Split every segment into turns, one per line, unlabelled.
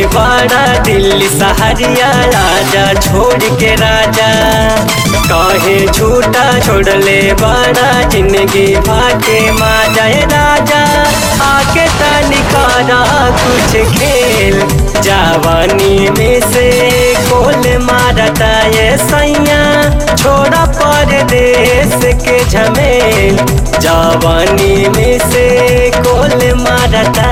बड़ा दिल्ली सहरिया राजा छोड़ के राजा कहे झूठा छोड़ले बड़ा जिंदगी भाके माँ जाए राजा आके तनिकारा कुछ खेल जवानी में से कोल मारता ये सैया छोड़ा परदेश के झमेल जवानी में से कोल मारता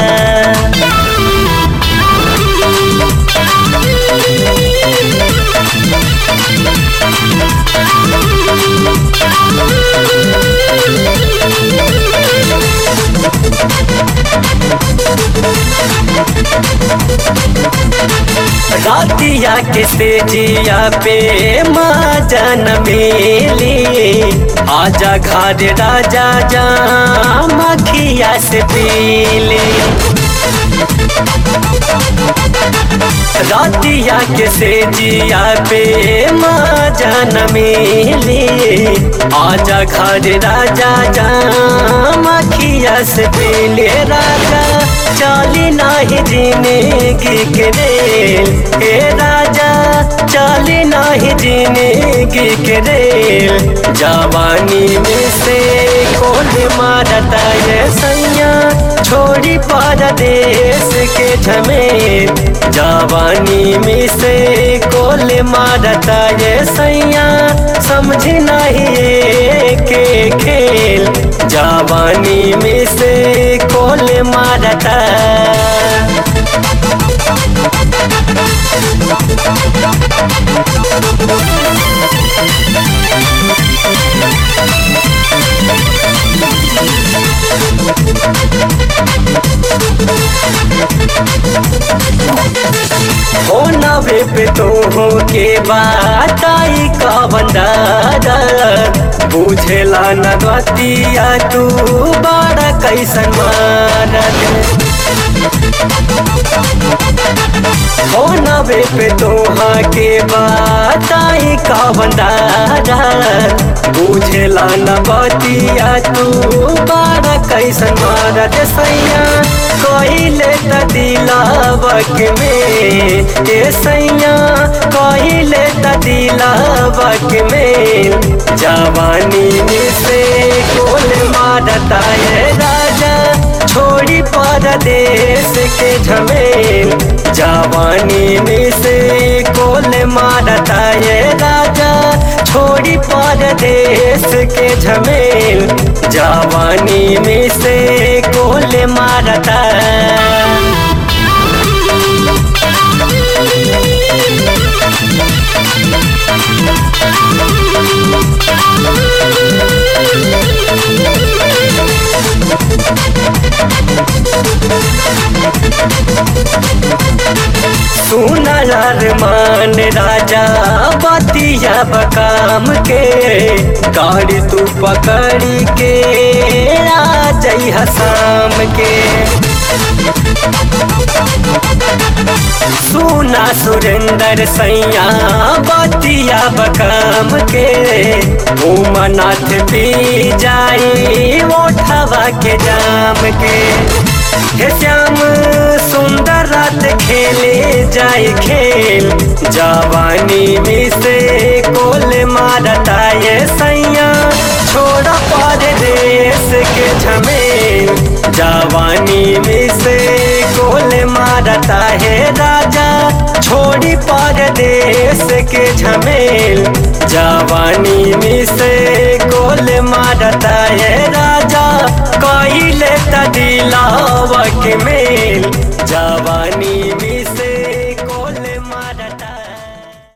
रातिया के तेजिया पे माँ जन मेली आजा घर राजा जा मखिया से पीली रातिया के सेजिया पे माँ जन मिली आजा घर राजा जा मखिया से पीले राजा चाली नाही जिंदगी के रेल हे राजा चाली नाही जिंदगी के रेल जवानी में से कोल मारता ये सैया छोड़ी परदेश के झमेल जवानी में से कोल मारता ये सैया समझ नहीं के खेल जवानी में से कोल मारता हो नवे पे तो हो के बात आई का बंदारा बुझेला न गतिया तू बड़ा कैसन मारत हो नवे पे तोहा के बात आई का बंदारा बुझेला न बतिया तू बड़ा कैसन मारत सैया कहिले त दिलावक में ए सैया कहिले त दिलावक में जवानी में से कोल मारता ये राजा छोड़ी परदेश के झमेल जवानी में से कोल मारता ये राजा छोड़ी परदेश के झमेल जवानी में से कोल मारता सुनर मान राजा बतिया बकाम के गाड़ी तू पकड़ी के राजई हसाम के सुना सुरेंद्र सैया बतिया बकाम के उमनाथ पी जाई ओठवा के जाम के हे श्याम सुंदर रात खेले जाए खेल जवानी में से कोल मारता ये सैया छोड़ा परदेश के झमेल जवानी में से कोल मारता है राजा छोड़ी परदेश के झमेल जवानी में से कोल मारता है राजा कैले त दिलावक मेल जवानी में